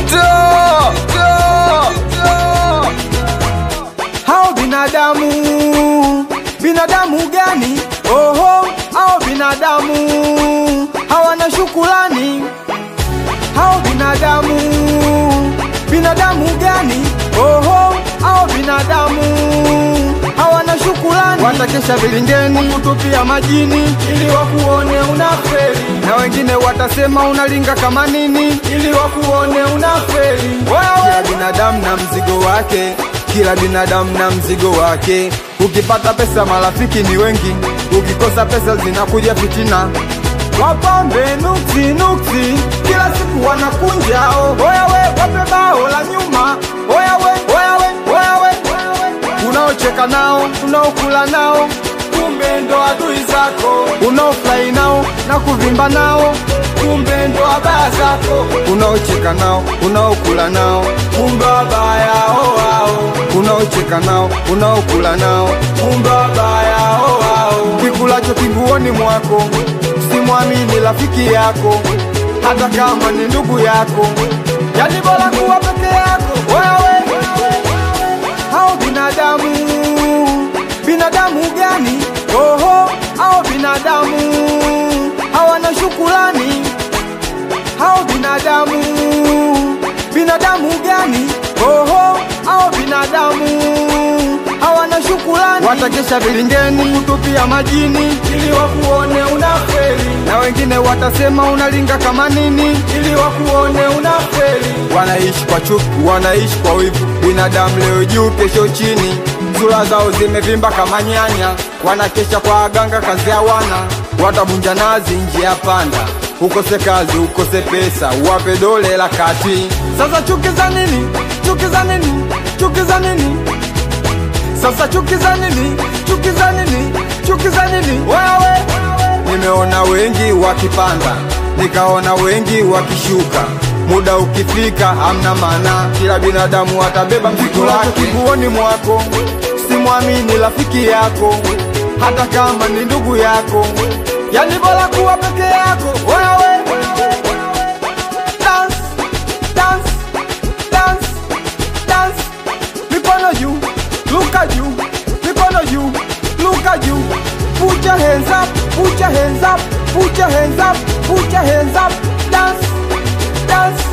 Zito, hao binadamu binadamu gani oho hao binadamu hawana shukulani hao binadamu binadamu gani oho hao binadamu hawana shukulani watakesha vilingeni kutupia majini ili wakuone unafeli na wengine watasema unalinga kama nini ili wakuone unafeli kila binadamu na mzigo wake kila binadamu na mzigo wake ukipata pesa marafiki ni wengi ukikosa pesa zinakuja fitina wapambe nuksi nuksi kila siku wanakunjao oyawe wape bao la nyuma oyawe oyawe oyawe unaocheka nao unaokula nao kumbe ndo adui zako unaofurahi nao na kuvimba nao kumbe ndo abaya zako unaocheka nao unaokula nao kumbe wabaya wao unaocheka nao unaokula nao kumbe wabaya wao kikulacho kinguoni mwako simwamini rafiki yako hata kama ni ndugu yako yani bora kuwa peke yako wewe hao binadamu binadamu gani oho hao binadamu hawana shukulani hao binadamu binadamu gani oho hao binadamu hawana shukulani watakesha vilingeni kutupia majini ili wakuone unafeli na wengine watasema unalinga kama nini ili wakuone unafeli wanaishi kwa chuki wanaishi kwa wivu binadamu leo juu kesho chini sura zao zimevimba kama nyanya wanakesha kwa aganga kazi hawana watabunja nazi njia panda ukose kazi ukose pesa uwape dole la kati sasa chuki za nini chuki za nini chuki za nini sasa chuki za nini chuki za nini chuki za nini wewe nimeona wengi wakipanda nikaona wengi wakishuka muda ukifika amna maana kila binadamu atabeba mzigo wake kiguoni mwako simwamini rafiki yako hata kama ni ndugu yako yani bora kuwa peke yako wewe dance dance dance dance mikono juu luka juu mikono juu luka juu put your hands up put your hands up put your hands up put your hands up dance dance